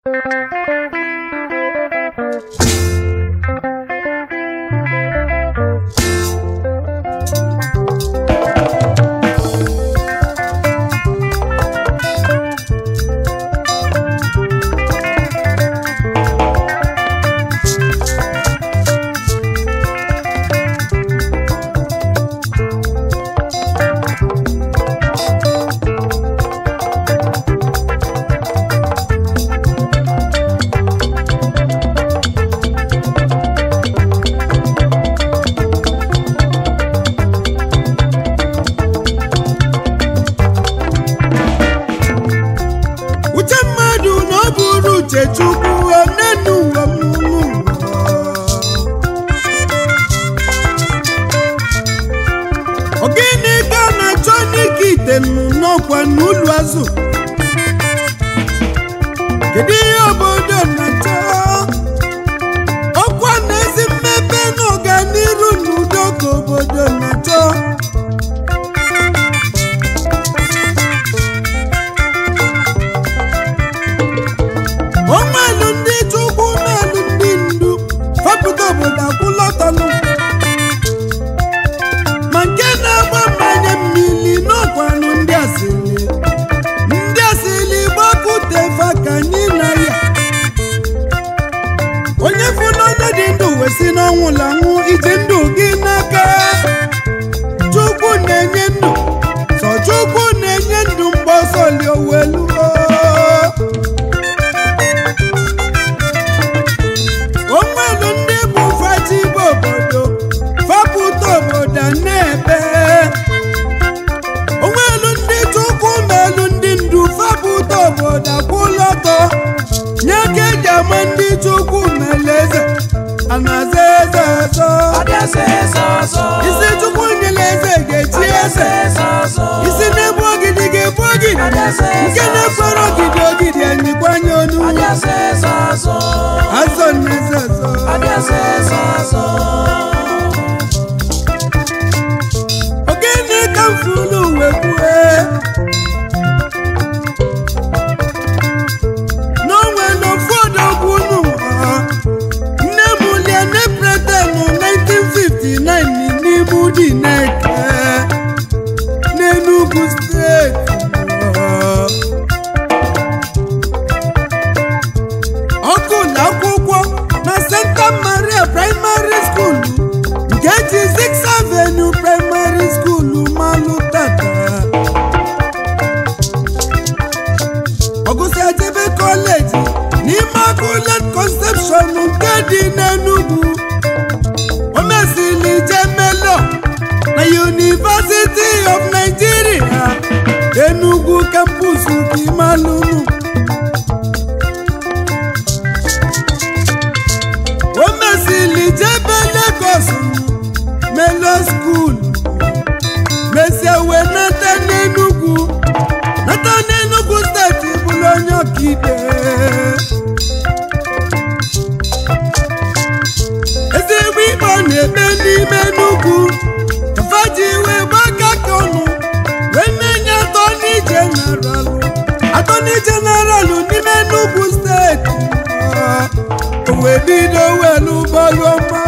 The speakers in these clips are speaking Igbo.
uche mmadụ na ọ bụrụ uche chukwu onenu ụwa mmụmụ ogene ka a na-achọ n'ike ite nụ n'ọkwa n'ụlọ azụ kedu ihe obodo na-achọ ọkwa na ezi mmepe na ọganiru n'udo ka obodo na-achọ onwelu ndị chukwu melu ndị ndu fọpụta obodo akwụlọtọnụ ma nke na-agba mmanya mmiri n'ọkwanụ ndị asịrị ndị asịrị gbapụtefa ka anyị na ya onye fụna onye dị ndụ wesi n'ọnwụ lanwụ iji ndụ gị n'aka chukwu na-enye ndụ sọ chukwu na-enye ndụ mgbe ọsọ lioweluo onwelu ndị bụ fajibe obodo fapụta obodo na-ebe onwelu ndị chukwu melu ndị ndu fapụta obodo akwụlọtọ nye ka eji ama ndị chukwu mele eze anaza eze ọzọ isi chukwu nyere eze ga-echi eze isi na-ebu ogidi ga-ebu ogidi nke na-ekwere ogidi ogidi enyikwanye onu azọ na eze ọzọ ogene ka m furu uwe kwue n'onwe n'ofu odogwu n'ụwa nne m lie nepretenu 1959 n'ime ụdị na-eke n'Enugu steeti ọkụ na akwụkwọ na Santa Maria Primary School nke ji Six Avenue Primary School malụ tata ọgụsị ejebe kọleji n'ime Immaculate Conception nke dị n'Enugu o mesịrị jemelo na University of Nigeria Enugu campus Kimalunu o mesịrị jebe Lagos melo skuul mesie wee nata n'Enugu nata n'Enugu steeti bụrụ onye ọkaikpe ezigbo ikpe ọ na-ekpe n'ime Enugu faji wee gbaka ka ọnụ wee menye atọni jeneralụ atọni jeneralụ n'ime Enugu steeti o wee bido welu bọlụ ọma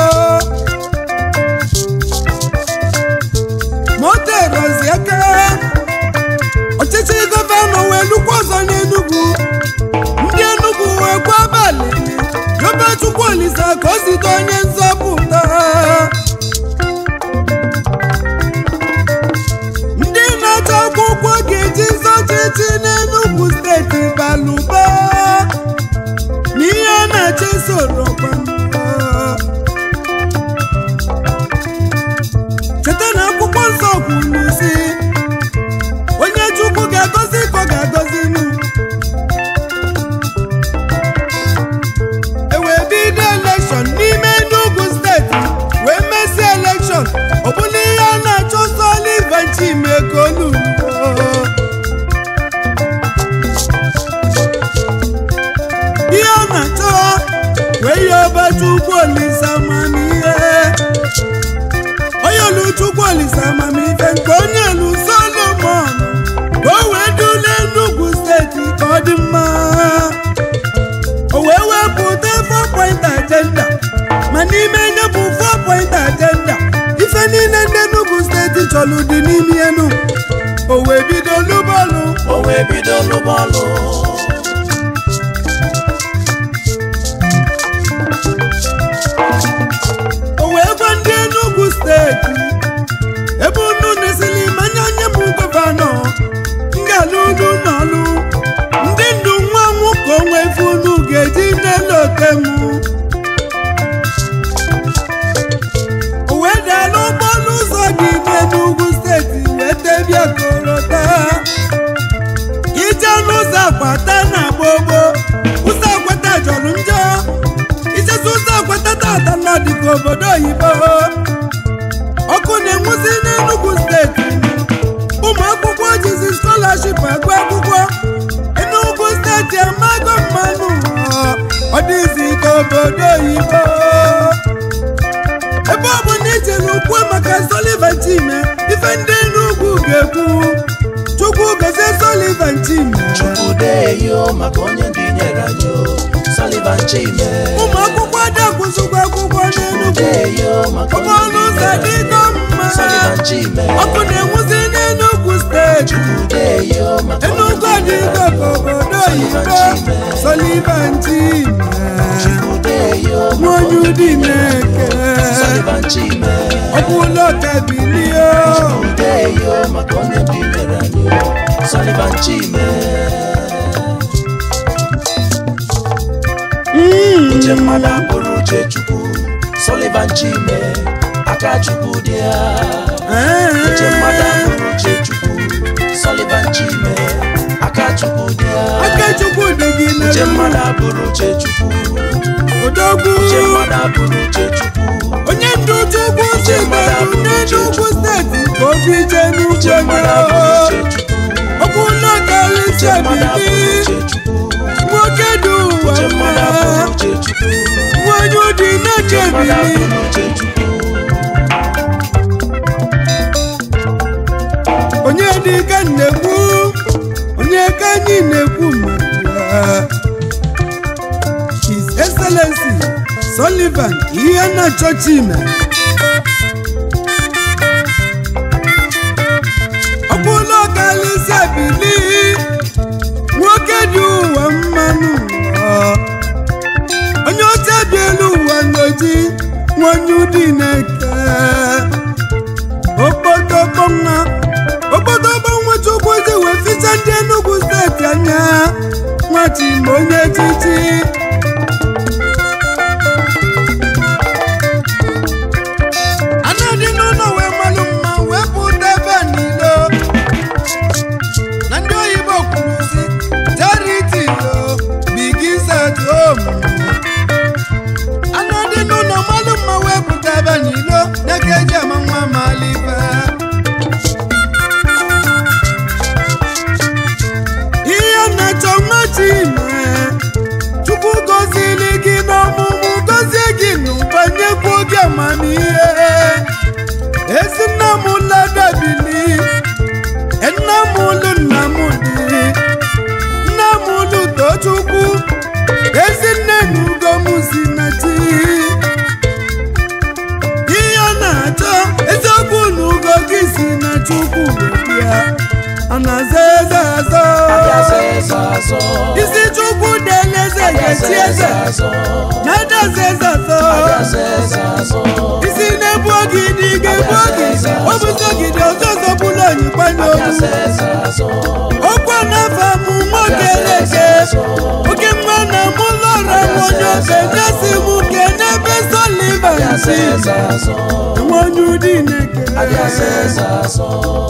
moterozi aka ọchịchị gọvanọ wee lukwa ọzọ n'Enugu ndị Enugu wee gwa abalị yobe Chukwu Olisa ka o zite onye nzọpụta ndị na-achọ akwụkwọ ga-eji zọ ọchịchị n'Enugu steeti balụba n'ihe a na-achọ soro cheta na akwụkwọ nsọ kwuru si onye Chukwu ga-agọzi ka ọ ga-agọzi nụ ewee bido elekshọn n'ime Enugu steeti wee mesie elekshọn ọ bụla ihe a na-achọ Sullivan Chimekeolu ihe ọ na-achọ wee yoba Chukwu Olisa amamihe onye olu Chukwu Olisa amamihe nke onye elu Solomon ka o wee dule Enugu steeti ka ọ dị mma bọọlụ dị n'ime enu o wee bido lu bọọlụ o wee bido lụbọọlụ o wee gwa ndị Enugu steeti ebe unu nesili manya nye m gọvanọ ngalụ unu n'ọlụ ndị ndu nwa nwụ ka onwe ife unu ga-eji n'elu otenwu o wee dala ụgbọelu ụzọ dị n'Enugu steeti wee tebia korota ije n'ụzọ akwata na gbogbo ụzọ akwata jọrọ njọ ichezi ụzọ akwata tata nọ dịka obodo oyibo ọkụ na-enwuzi n'Enugu steeti ụmụ akwụkwọ jizi skọlaship agụ akwụkwọ Enugu steeti amago mmanụ ọ dịzi ka obodo oyibo ebe ọ bụ na ichere ukwe maka Sullivan Chime ife ndị Enugu ga-ekwu Chukwu gozie Sullivan Chime chukwudeyo maka onye ndị nyere anyị o, Sullivan Chime ụmụ akwụkwọ adịakwụzikwa akwụkwọ n'Enugu chukwudeyo maka onye ụgbọọlụ ndị ụzọ nyere anyị dịgo o, mma Sullivan Chime ọkụ na-enwuzi n'Enugu steeti chukwudeyo maka onye Enugu ndị nyere adịgo anyị ka o, obodo Sullivan oyibo Chime Sullivan Chime chukwudeyo maka nwanyị onye ụdị ndị nyere anyị o, na-eke Sullivan Chime ọkwụlọ kabilio chukwudeyo maka onye ndị nyere anyị o, Sullivan Chime uche mmadụ abụrụ uche chukwu Sullivan Chime aka chukwu dị ya uche mmadụ abụrụ uche chukwu Sullivan Chime aka chukwu dị ya Akachukwu dị gị uche n'elu mmadụ abụrụ uche chukwu odogwu uche mmadụ abụrụ uche chukwu onye ndu Chukwu si meru n'Enugu steeti ka obi jee n'ugwu uche mmadụ abụrụ uche chukwu ọkwụlọ karịsịa uche mmadụ abụrụ bili uche chukwu nwoke dị ụwa uche mmadụ mma abụrụ uche chukwu nwanyị ụdị na-eche mmadụ bili abụrụ uche chukwu onye dị ka nnekwu onye ka anyị na-ekwu maka ya His Excellency Sullivan ihe na-achọ Chime ọkwụlọ kalịsịa bili nwoke dị ụwa mmanụ ụwa. onye oche dị elu ụwa n'oji nwanyị ụdị na-eke okpotokpo nwa okpotokpo nwa chukwu ji wee ficha ndị Enugu steeti anya nwa Chime onye echichi anadị n'ụlọ wee malụ mma wee pụta ebe niile na ndị oyibo kwuru si charity lo begins at home anadị n'ụlọ malụ mma wee pụta ebe niile ya ka eji ama nwa malibe ihe na-achọ nwa Chime chukwu gozili gị n'ọmụmụ gozie gị n'ụba nyekwuo gị amamihe ezi nna m ladabili nna m ulu nna m dị nna m ulu tochukwu ezi nne na ugo m si na chi ihe ọ na-achọ eziokwu na ugo gị si na chukwu bịa a na-aza eze azọ abịaza eze azọ isi chukwu dele eze ga-echi eze na-adaza eze azọ abịaza eze azọ isi na-ebu ogidi ga-ebu ogidi ọ bụzi ogidi ọzọ ọzọ bụrụ onyikwa n'ogbu abịaza eze azọ ọkwa n'afọ m nwoke leke oke mma na mụ lọrọ m onye ofe nyesi m ke n'ebe Sullivan abịaza si eze azọ nwe onye ụdị na-eke abịaza eze azọ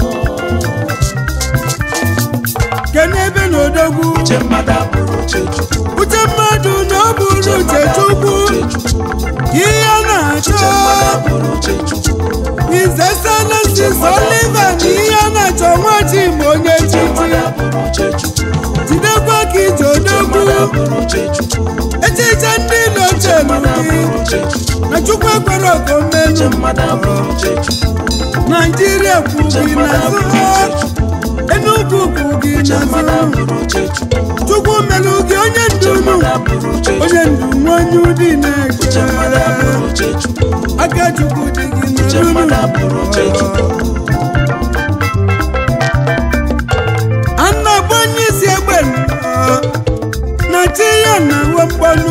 ke n'ebe na odogwu uche mmadụ abụrụ uche chukwu uche mmadụ na ọ bụrụ uche chukwu uche chukwu ihe ọ na-achọ uche mmadụ abụrụ uche chukwu His Excellency Sullivan ihe ọ na-achọ nwa Chime onye uche chichi mmadụ abụrụ uche chukwu jidekwa ka ije uche odogwu mmadụ abụrụ uche chukwu echiche ndị iloche mmadụ gị abụrụ uche chukwu na chukwu ekwere uche okomelu mmadụ abụrụ uche chukwu naijiria kwu uche gị mmadụ abụrụ uche n'azụ chukwu enugu kwu gị uche mmadụ n'azụ abụrụ uche chukwu chukwu melu gị onye uche ndu mmadụ abụrụ uche onye chukwu ndu nwa onye ụdị uche mmadụ abụrụ na-eche uche chukwu aka chukwu dị gị uche mmadụ n'azụ abụrụ uche chukwu chi ya na uwe mgbanụ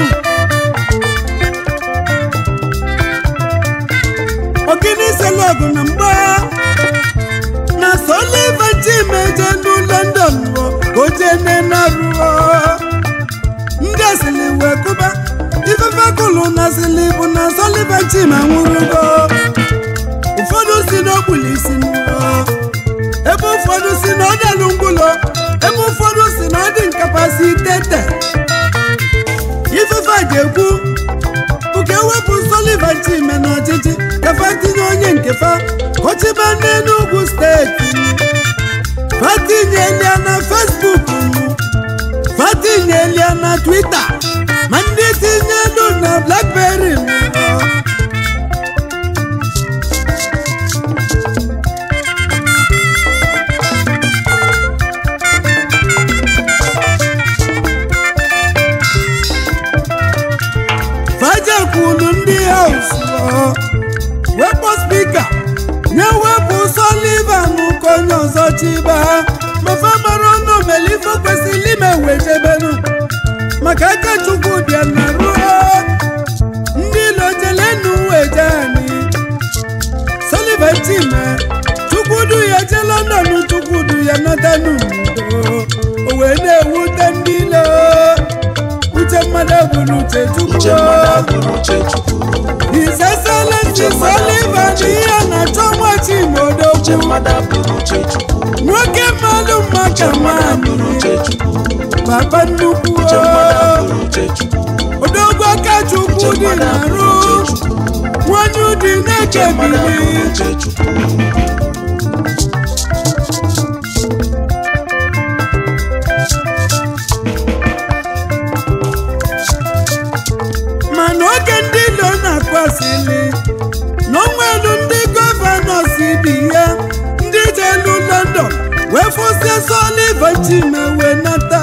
ogini selọgụ na mgba na Sullivan Chimeje nu London ruo ka o jee nenaruo ndị asịlị wee kụba ifefe kụlụ na asịlị bụ na Sullivan Chima nwụrụgo ụfọdụ si n'okpulu isi n'ụlọ ebe ụfọdụ si na ọ dịlụ ngwụlọ ebe ụfọdụ si na ọ dị nkapasitete ifefe a ga-ekwu bụ ka ewepụ Sullivan Chime n'ọchịchị kafa tinye onye nke fa kọchiba n'Enugu steeti fatinyelia na Facebook fatinyelia na Twitter ma ndị tinyelu na Blackberry nwụrụ fajekwulu ndị haus wepụ spika nye wepụ Sullivan ka onye ọzọ chiba mafa mara ọnụ melife kwesịrị ime wejebenu maka aka chukwu bịa na ruo ndị lojelenu weje anyị Sullivan Chime chukwudu ya je London chukwudu ya nọtanu n'udo o wee na-ewute ndị ilo uche mmadụ bụrụ uche chukwu uche mmadụ abụrụ uche chukwu His Excellency Sullivan ihe na-achọ nwa uche Chimodogwu mmadụ abụrụ uche chukwu nwoke mmalụ uche maka mmadụ abụrụ nwanyị uche chukwu papa nnukwu uche mmadụ abụrụ uche chukwu odogwu aka uche chukwu dị mmadụ abụrụ na-arụ uche chukwu nwanyị ụdị uche mmadụ abụrụ na-ekebiri uche chukwu mana oge ndị ilo na-akụ asịlị na onwelu ndị gọvanọ si bi ya ndị jelu London wee fụsie Sullivan Chime wee nata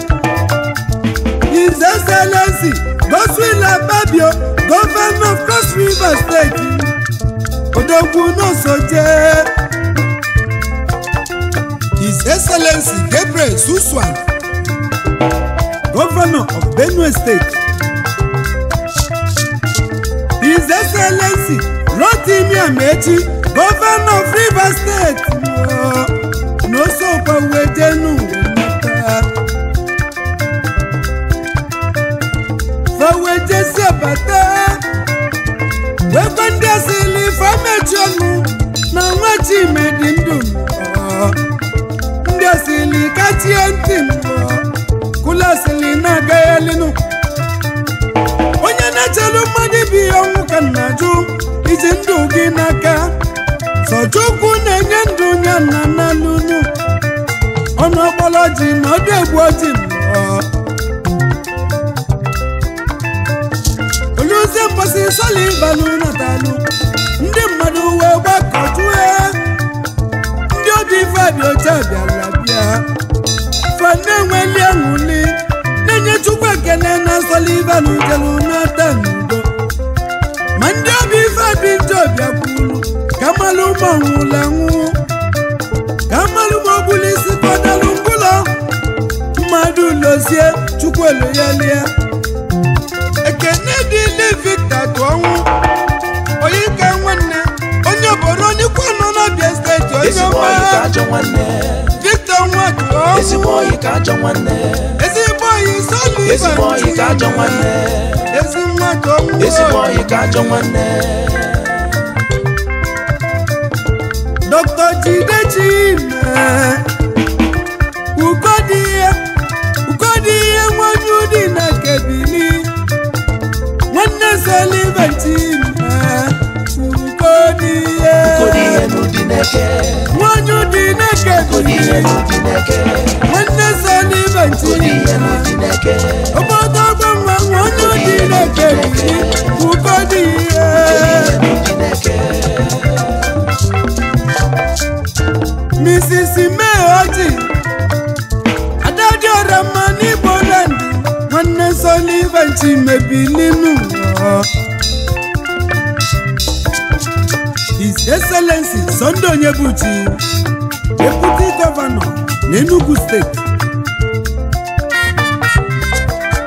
His Excellency Godswill Akpabio Governor of Cross River State odogwu n'osoje His Excellency Gabriel Suswan Governor of Benue State His Excellency Rotimi Amechi Governor of Rivers State n'osokwa wejenu nata fawejesi abata wekwe ndị asịlị famechi ọnụ na nwa Chime dị ndụ nnọọ. ndị asịlị kachie ntị nnọọ. kụla asịlị na-agaghalịnụ onye na-echelu mmadụ bi ọnwụ ka nna jụ iji ndụ gị n'aka sọchukwu na-enye ndụ ya na n'alụnụ ọnụ ọkpọrọ ji na ọdụ egwu oji nnọọ oluzie mgbasi Sullivan natalụ ndị mmadụ wee gbakọtue ndị obi fadị oche bịara bịa fa na-enweli aṅụli na-enye chukwu ekele na Sullivan jelu nata n'udo ma ndị obi fadị njọ bịakwulu ka malụ ma nwụla nwụ ka malụ ma ọbụla isi kọdalụ ngwụlọ mmadụ lozie chukwu elu ya lie ekene dịle Victor tụọnwụ onye ka nwanne onye obodo onye kwa nọ n'Abia steeti onye ezigbo ọma ọyị ka ajọ nwanne Victor nwa ezigbo tụọnwụ ọyị ka ajọ nwanne ezigbo oyi Sullivan ezigbo ọyị ka ajọ nwanne ezi nwa tụọnwụ ezigbo ọyị ka ajọ nwanne Dr. Jide Chime ugodịhe ugodịhe nwanyị ụdị na kebili nwanne Sullivan Chime ugodịhe kodi ihe n'ụdị n'eke nwanyị ụdị na kodi ihe kebili n'ụdị n'eke nwanne Sullivan kodi ihe Chime n'ụdị n'eke obodo ọgbọnwa nwanyị ụdị na kebili ugodịhe n'ụdị n'eke Mrs. May Oji Adadiora mma n'Igbo land nwanne Sullivan Chime bilinu ụlọ. His Excellency Sunday Onyebuchi Deputy Governor n'Enugu State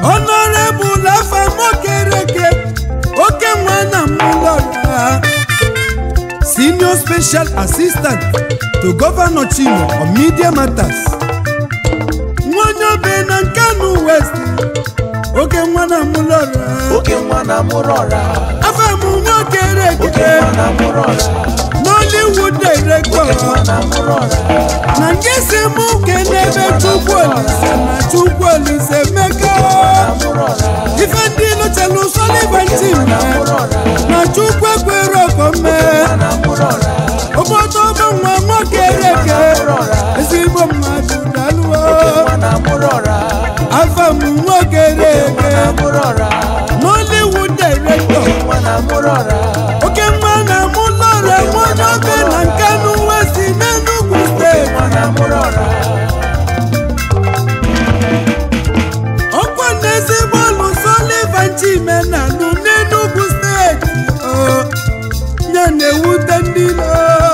honorable afa mokereke oke nwa na mụlọra senior special assistant to governor chimo on media matters nwonye obe na nkanu west oke nwa na mụlọra oke nwa na mụrụ ọra afa m oke nwokereke nwa na mụrụ ọra nollywood director oke nwa na mụrụ ọra na nke si mụ kenebe chukwu olise na chukwu olise meka na mụrụ ọra ife ndị lụchelu Sullivan team mụrụ ọra na chukwu ekwere ọkọmme na mụrụ ọra obodo ọbụ nwa nwoke reke ezigbo mmadụ dalụọ nwa na mụrụ ọra afa m nwoke reke na mụrụ ọra Nollywood director nwa na mụrụ ọra oke nwa na mụ lọrọ nwonye obe na nkanu west n'Enugu steeti nwa na mụrụ ọra ọkwa n'ezigbo ọlụ Sullivan Chime na-alụ n'Enugu steeti o ya na-ewute ndị lo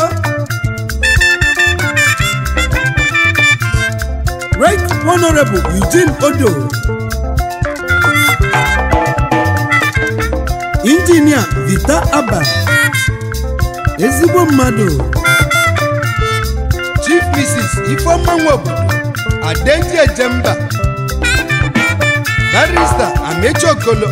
Right Honorable Eugene Odo Injinia Vita Abba ezigbo mmadụ Chief Mrs. Ifeoma Nwobodo Adenji Ejemba barista Amechi Okolo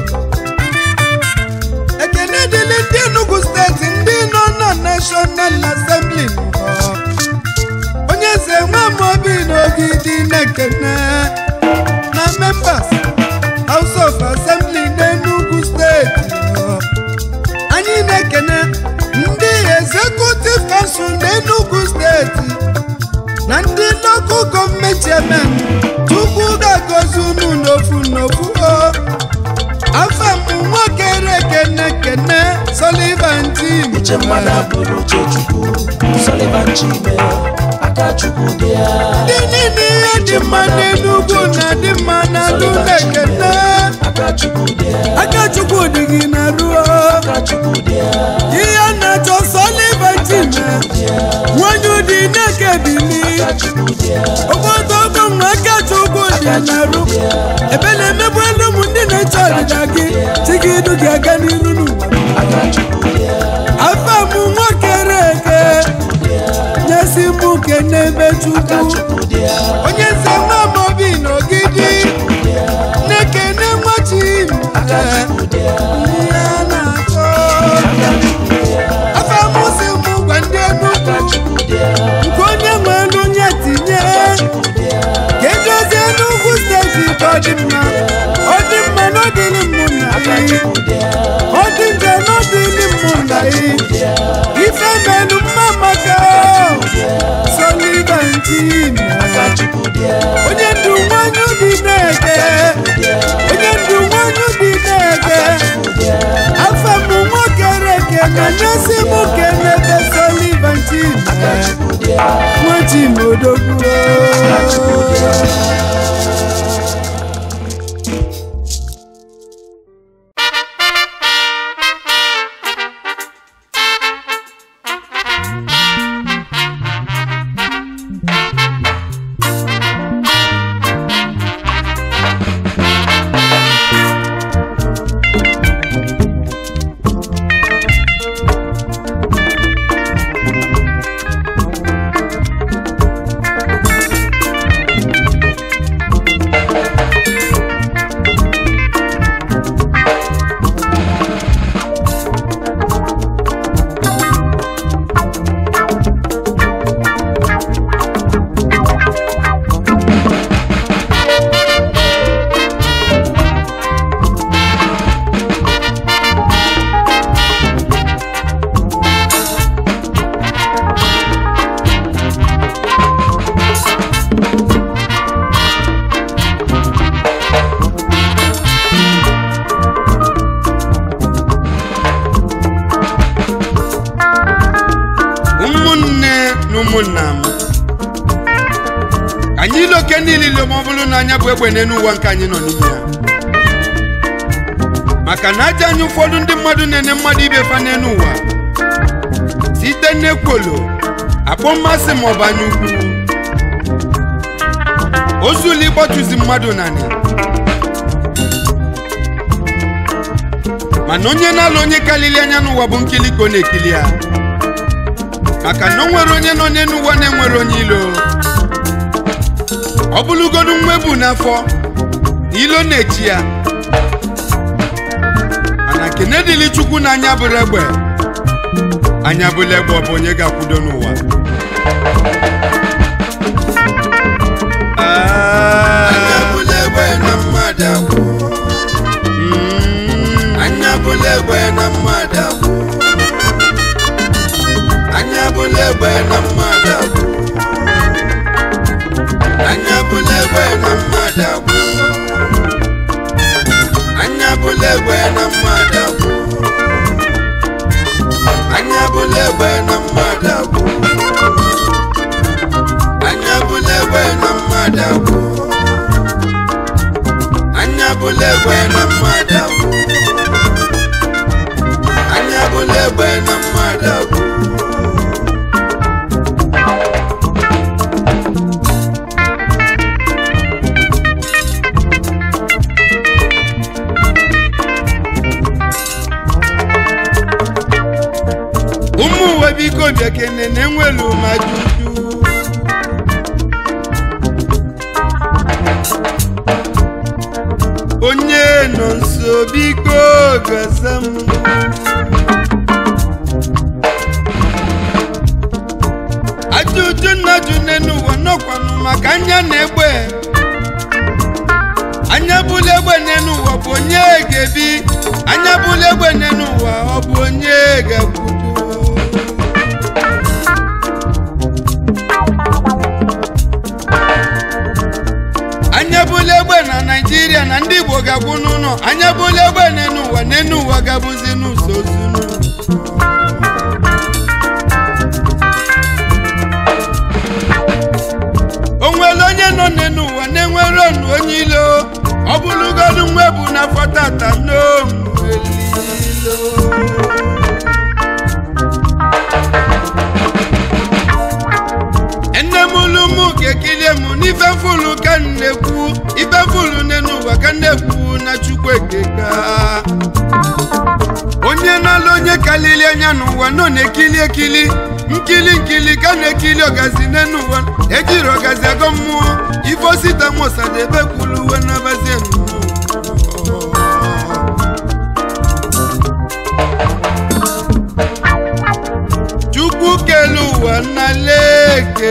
ekene dịrị ndị Enugu steeti ndị nọ na National Assembly nọ. onye eze nwamobi n'ogidi na-ekene na members House of Assembly n'Enugu steeti nọ. anyị na-ekene ndị Executive Council n'Enugu steeti na ndị local gọọmenti chairman tupu ga-agọzi unu n'ofu n'ofu o afa m nwoke rekene kene Sullivan team uche mmadụ abụrụ uche chukwu Sullivan Chime aka chukwu dị ya ndị niile ihe dị mma n'Enugu na dị mma na alụ na-ekene aka chukwu dị ya aka chukwu dị gị na ruo aka chukwu dị ya ihe na-achọ Sullivan team nwanyị ụdị na-ekebili aka chukwu dị ya obodo ọgbọ nwa aka chukwu dị na ru ebe na-emegbu elu ụmụ ndị na-eche ọdịda gị chi gị idu gị aga n'iru n'ụwa aka chukwu dị ya afa m nwoke reke nyesi mụ kenebe chukwu chukwu dị ya onye nze nwa mobi n'ogidi na-ekene nwachi aka chukwu dị ya ihe a na-achọ afa m si mụ gwa ndị aka Enugu chukwu dị ya nke onye nwe elu nye tinye chukwu dị ya ka edozie Enugu steeti ka ọ dị mma ọ dị mma na ọ dịrị mụ na gị ọ dị nje na ọ dịrị mụ na gị ife melu mma maka Sullivan Chime aka chukwu dị ya onye ndu nwanyị dị na-eke onye ndu nwanyị dị na-eke afọ m nwoke reke na nyesi m kenebe Sullivan Chime nwa Chimodogwu ụmụnne na ụmụnna m ka anyị ile oke niile ile ma ọ bụrụ na anya bụ egbe n'elu ụwa nke anyị nọ n'ime ya maka na aja anyị ụfọdụ ndị mmadụ na-ene mmadụ ibe fa n'elu ụwa site n'ekwolo akpọ mmasị ma ọ bụ anya ukwu ozuli ịgbatuzi mmadụ nanị mana onye na-alụ onye kalili anya n'ụwa bụ nkili ka ọ na-ekili ya maka na o nwere onye nọ n'elu ụwa na-enwere onye ilo ọ bụlụgodu nwa ebu n'afọ na ilo na-echi ya mana kene dịli chukwu na anya bụrụ egbe anya bụrụ egbe ọ bụ onye ga-akwudo n'ụwa Ah, anya bụla egbe na mmadụ agwụ mm, anya bụla egbe na mmadụ agwụ anya bụla egbe na mmadụ agwụ anya bụla egbe na mmadụ agwụ anya bụla egbe na mmadụ agwụ anya bụla egbe na mmadụ agwụ anya bụla egbe na mmadụ agwụ anya bụla egbe na mmadụ agwụ anya bụla egbe na mmadụ agwụ ụmụ uwe biko bịa kene na enwelu ma juju onye nọ nso biko gaza m ajụjụ nna jụ n'elu ụwa nọkwanụ maka anya na-egbe anya bụla egbe n'elu ụwa bụ onye ga-ebi anya bụla egbe n'elu ụwa ọ bụ onye ga-akwudo anya bụla egbe na naijiria na ndị igbo ga-akwụ n'ụlọ anya bụla egbe n'elu ụwa n'elu ụwa ga-abụzi n'ụzọ ozunu o nwere onye nọ n'elu ụwa na-enwere ọnụ onye ilo ọ bụrụgodu nwa ebu n'afọ tata n'onwelilo nne m ulu mụ ga-ekilie m n'ife fulu ka m na-ekwu ife fulu n'elu ụwa ka m na-ekwu na chukwu ekeka onye na-alụ onye kalili anya n'ụwa nọ na-ekili ekili nkili nkili ka na-ekili ọgazi n'elu ụwa ejiri ọgazi agọ mmụọ ife osita mosadebe kwulu uwe n'abazie nnụnụ chukwu kelu ụwa nna leke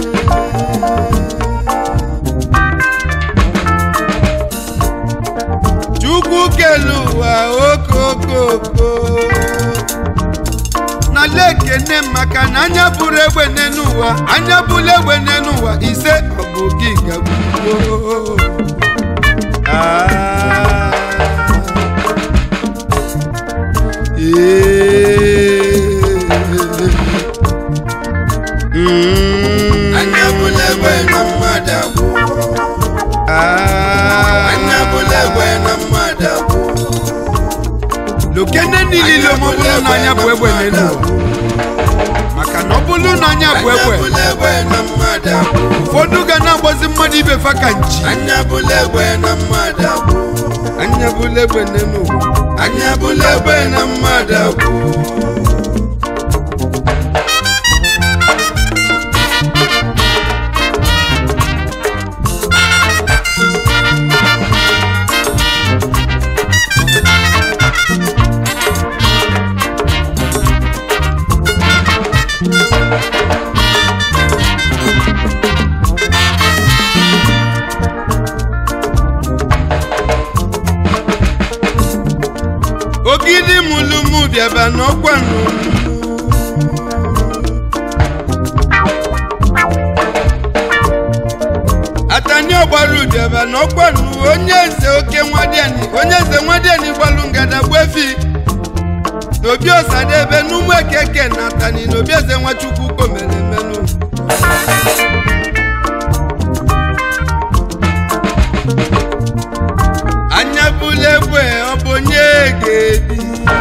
chukwu kelu ụwa okokoko na lekene maka na anya bụrụ egbe n'elu ụwa anya bụrụ egbe n'elu ụwa ise ọ bụ gị gagbuo Ah. Mm. anya bụla egbe na mmadụ agwụ Ah. anya bụla egbe na mmadụ agwụ lokene niile ma ọ bụrụ na anya bụ egbe n'elu ụwa maka na ọ bụrụ na anya bụ anya egbe bụla egbe na mmadụ agwụ ụfọdụ ga na-agbazi mmadụ ibe fa ka nchi anya bụla egbe na mmadụ agwụ anya bụla egbe n'elu ụwa anya bụla egbe na mmadụ agwụ ogidi mụlụmụ bịaba n'ọkwa nnụnụ atani ọgbara ụbịaba n'ọkwa nnụ onye eze oke nwadiani onye eze nwadiani gbalụ ngada gbefi n'obi ọsadebe n'ụmụ ekeke na atani n'obi eze nwachukwu komere menụ anya bụla egbe ọ bụ onye ga-ebi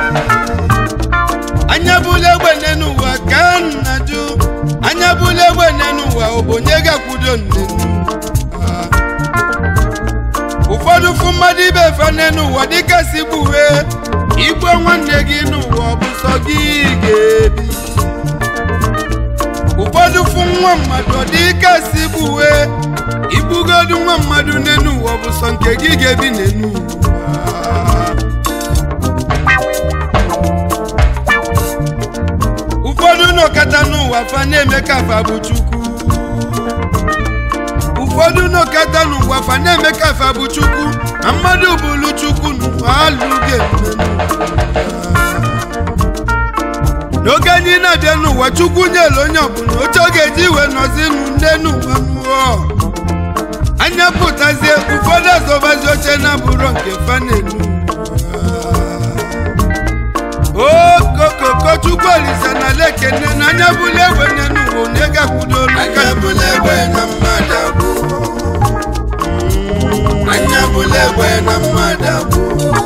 anya bụla egbe n'elu ụwa ka nna jụ anya bụla egbe n'elu ụwa ọ bụ onye ga-akwudo nnenu Ah. ụfọdụ fụ mmadụ ibe efe n'elu ụwa dịka si gbuwe igwe nwanne gị n'ụwa ọ bụ sọ gị ga-ebi ụfọdụ fụ nwa mmadụ ọ dị ike si gbuwe igbugodu nwa mmadụ n'enu ụwa ọ bụ sọ nke gị ga-ebi n'enu ụwa ụfọdụ nọkata n'ụwa fa na-eme ka fa bụ chukwu ụfọdụ nọkata n'ụwa fa na-eme ka fa bụ chukwu na mmadụ bụlu chukwu n'ụwa alụghị ememe n'oge anyị na-abịa n'ụwa chukwu nyere onye ọbụla oche ọ ga-eji wee nọzi nne n'ụwa mmụọ anya pụtazie ụfọdụ azọbazi oche na-abụrụ nke fanelu okokoko chukwu olise na lekene na anya bụla egbe nne n'ụwa onye ga-akwudolu anya bụla egbe na mmadụ abụ anya bụla egbe na mmadụ abụ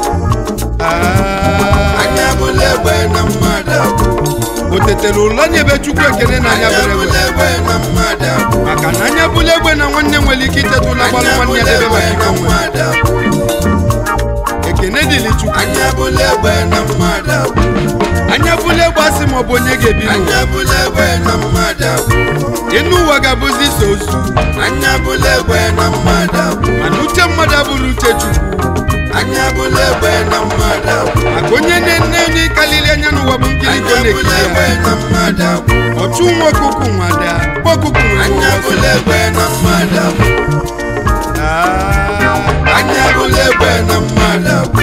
anya bụla egbe na mmadụ abụ o tetere ụlọ nyebe chukwu ekele na anya anya bụla bụla egbe egbe na mmadụ abụ maka na anya bụla egbe na nwanne nwere ike iteta ụlọ gbalụ anya nwanne ya bụla debe egbe maka na ike nwe mmadụ abụ ekene dịrị chukwu anya bụla egbe na mmadụ abụ anya bụla egbe asị ma ọ bụ onye ga-ebi n'ụwa anya bụla egbe na mmadụ abụ ịnụ ụwa ga-abụzi iso ozu anya bụla egbe na mmadụ abụ mana uche mmadụ abụrụ uche chukwu anya bụla egbe na mmadụ abụ maka onye na-ene onye karịrị anya n'ụwa bụ nkiri ka ọ anya bụla egbe na-ekiri na mmadụ abụ ya ọchụ nwa ọkụkụ nwada kpọ ọkụkụ nwere anya bụla egbe na mmadụ abụ anya bụla egbe na mmadụ abụ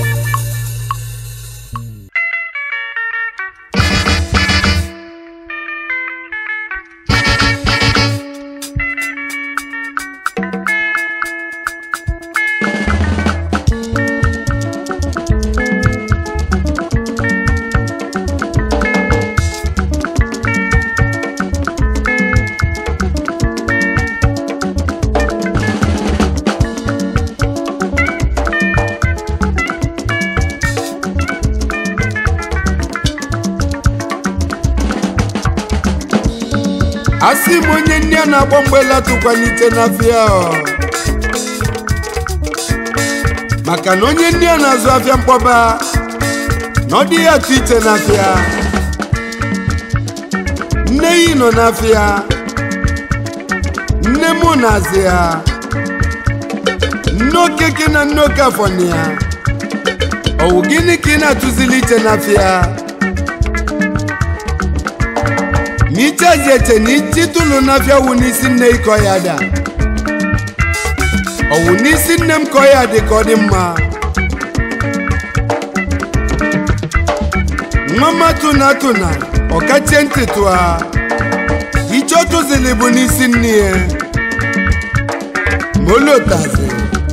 asị m onye nne a na-agba mgbela tụkwanite n'afịa ọ. maka na onye nne a na-azụ afịa mkpọba na ọ dịghị atụ iche n'afịa nne yi nọ n'afịa nne mụ na-azị ya nne okeke na nne oke afọ na ya ọwụ gịnị ka ị na-atụzili iche n'afịa ma icheji eche na ititụlụ n'afịa wụ n'isi nne ịkọ ya da ọ wụ n'isi nne m kọ ya dị ka ọ dị mma nwa matụ na atụ na ọkachie ntị tụa iche ọtụzili bụ n'isi nne ya ma olotazi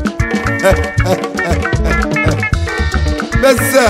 bese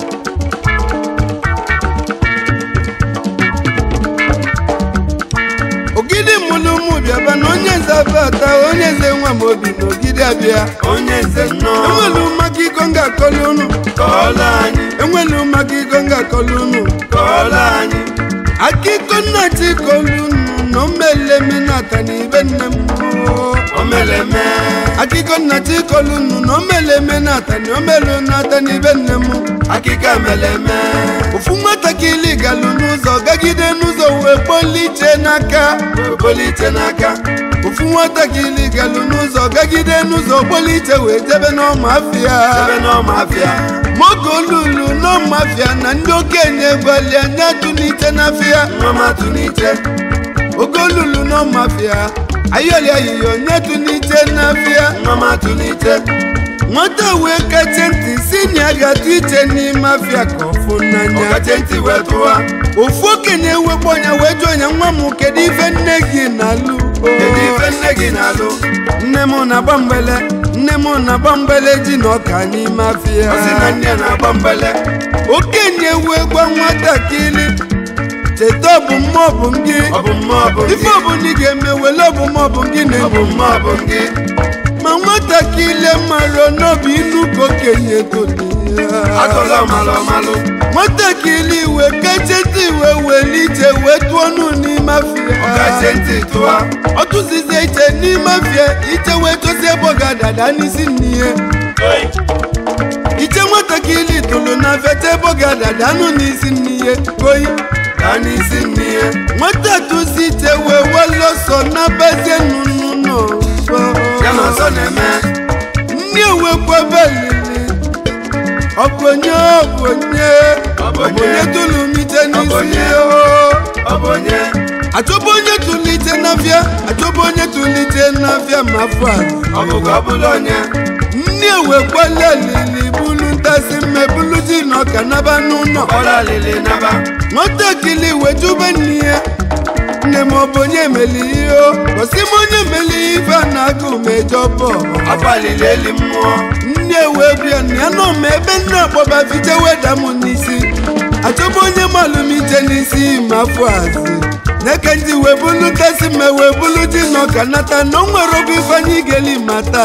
ogidi mụlụ ụmụ bịaba na onye nze abata onye nze nwa m obi na ogidi abịa onye nze nnọọ enwelu maka iko m ga-akọlụ unu kọọlụ anyị enwelu maka iko m ga-akọlụ unu kọọlụ anyị aka iko nna chi kọlụ unu na omeleme nata na ibe nne m oo. omeleme akụkọ nna chi kọlụ unu na omeleme nata na omelu nata na ibe nne m akịka meleme ofu nwatakịrị galụ n'ụzọ gagide n'ụzọ wee kpolite n'aka obolite n'aka ofu nwatakịrị galụ n'ụzọ gagide n'ụzọ kpolite wee jebe n'ọma afịa ebe n'ọma afịa moge olulu n'ọma afịa na ndị okenye gwalia nye tụnite n'afịa nwamatụ n'ite oge olulu n'ọma afịa ayọli ayịyọ nye tụnite n'afịa nwamatụ n'ite nwata wee kacha ntị si na ya ga-atụ iche n'ime afịa ka ọ fụ n'anya ọkache ntị wee tụwa ofu okenye wekpọ ọnya wee jụọ ya nwa m kedu ife nne gị na-alụ kedu ife nne gị na-alụ nne m na-agba mgbele nne m na-agba mgbele ji na ọka n'ime afịa ọ sị na nne ya na-agba mbele okenye wee gwa nwatakịrị cheta ọbụ mmụọ bụ gị ọ bụ mmụọ ọ bụ ife gị ọbụla ị ga-eme wele ọbụ mmụọ bụ gị ọ bụ na-ebu mmụọ ọ bụ gị ma nwatakịrị mara n'obi inu ka okenye toli ya atụla ọmalụ ọmalụ nwatakịrị iwe kecheta iwe were iche wee tụọ ọnụ n'ime afịa ọkache ntị tụwa ọ tụzizie iche n'ime afịa iche wee chọzie ebe ọ ga-adada n'isi nne ya iche nwatakịrị tụrụ na fete bogada danụ n'isi n'ihe oyi daa n'isi n'ihe nwata tụsite wee welọsọ na bezie nụnụ n'ọzọ ya na ọzọ na-eme ndị ewekwebelili ọ bụ onye ọ bụ onye ọ bụ onye tụlụmite n'isi ọ bụ onye achọbụ onye tụlite n'afịa achọbụ onye tụlite n'afịa ma afọ a ọ bụ ka ọ bụla onye nne ewekwala lili bulu ntasị mmebulu ji na ọka naba n'ụlọ nwatakịrị wetube nne ya nne m ọ bụ onye meli ihe o gosi m onye meli ife a na-agụ mejọ bọọlụ nne wee bịa na ya nọ m ebe nne akpọba fiche weda m n'isi achọbụ onye malụmije n'isi ma afọ azị n'eke ndị wee bulu tesi mme wee bulu ji na ọka nata na o nwere obi ifeanyị geli ma taa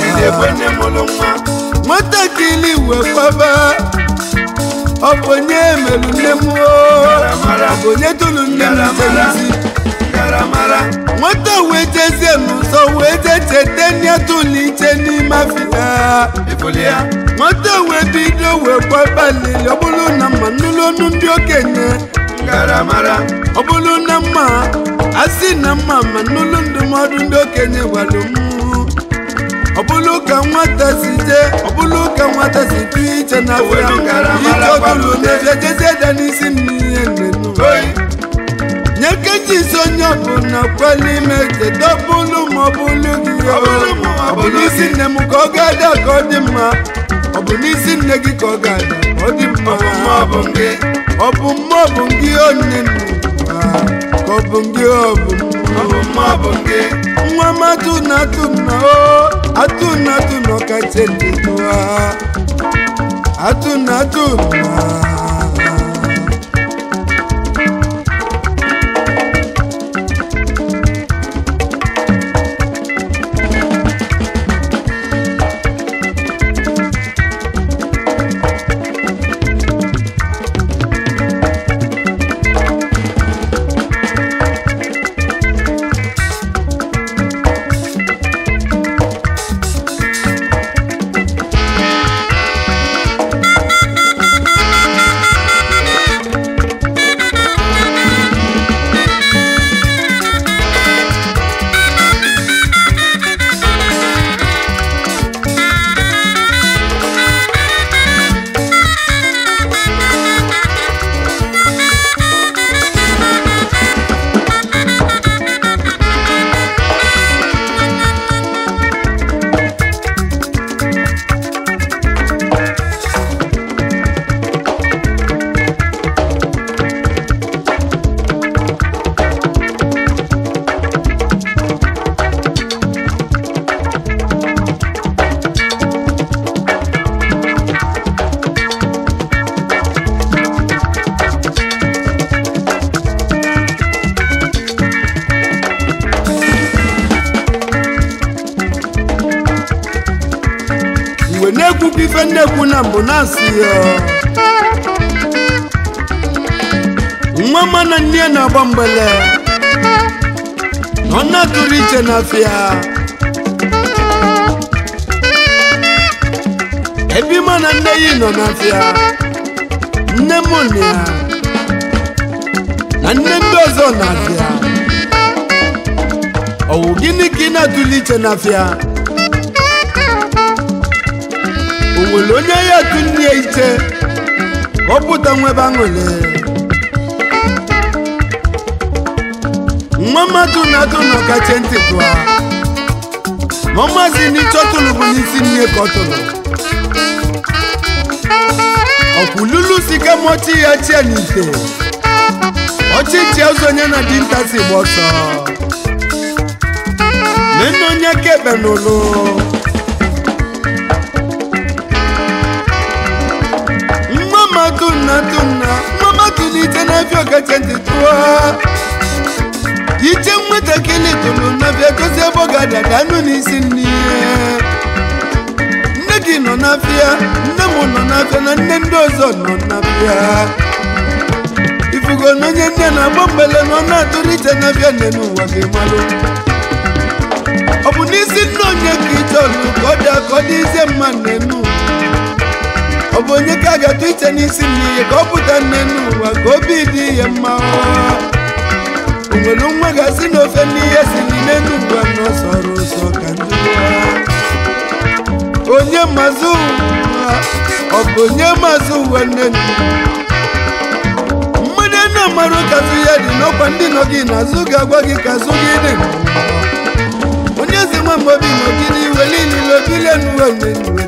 nwatakịrị wee kwaba ọ bụ onye melu nne m o ọ bụ onye tụrụ nne m ite n'isi nwata wee jezie n'ụzọ wee jee cheta n'atụlite n'ime afịa nwata wee bido wee gbabalili ọ bụrụ na mma nụlụ ọnụ ndị okenye ọ bụrụ na mma asị na mma ma nụlụ ndụmọdụ ndị okenye gwara m ọ bụrụ ka nwata si jee ọ bụrụ ka nwata si tụ iche na afịa ije ọtụrụ n'efe jezie da n'isi n'ihe nnenu nye keji isi onye ọbụla kwela ime cheta ọbụlụ ma ọ bụlụ gị ọ bụ n'isi nne m ka ọ ga-ada ka ọ dị mma ọ bụ n'isi nne gị ka ọ ga-ada ka ọ dị mma ọ bụ mma ọ bụ gị onye n'ụwa ka ọ bụ gị ọ bụ mma nwa m atụ na atụ na o atụ na atụ na ọkacha ndịtụa atụ na atụ na mgbe na-ekwukwa ife nnekwu na mbụ na-asị ya nwa mana nne ya na-agba mgbele na ọ na-atụrụ iche n'afịa ebe ịma na nne ya nọ n'afịa nne m na ya na nne ndị ọzọ n'afịa ọwụ gịnị ka ị na-atụrụ iche n'afịa o nwere onye ya atụ nne ya iche ka ọ pụta nwebe aṅụle nwa mmadụ na-atụ na ọkacha ntị tụa ma ọ mazi n'iche ọtụrụ bụ n'isi nne ka ọ tụrụ ọkwụlulu si ka mọchi ya chie n'ite ọchịchị ụzọ onye na dinta si gba ọsọ nene onye ka ekpe n'ụlụ mmadụ na tụna mmadụ n'ite na-abịa ọkacha ntị tụọ iche nwatakịrị tụrụ n'abịa gosi ebe ọ ga-adada anụ n'isi nne nne gị nọ n'afịa nne m nọ n'afịa na nne ndị ọzọ nọ n'afịa ifugo na onye nne na-agba mgbele na ọ na-atụrụ iche n'afịa nne n'ụwa gị malụ ọ bụ n'isi nne onye ka ị chọrọ ka ọ dị ka ọ dị ize mma nne n'ụwa ọ bụ onye ka a ga-atụ iche n'isi n'iyi ka ọ pụta nne n'ụwa ka obi dị ihe mma o nwere nwa ga-asị n'ofe n'ihe siri n'elu ugbu a n'ọsọrọ ụsọ ka ndị ụwa onye mazụ ụwa ọ bụ onye mazụ ụwa nne nne mmadụ na amarụ kazụ ya dị n'ọkwa ndị nọ gị n'azụ ga-agwa gị ka azụ gị dị onye zi nwa mgbe obi nọgide iwe niile obile n'uwe mgbe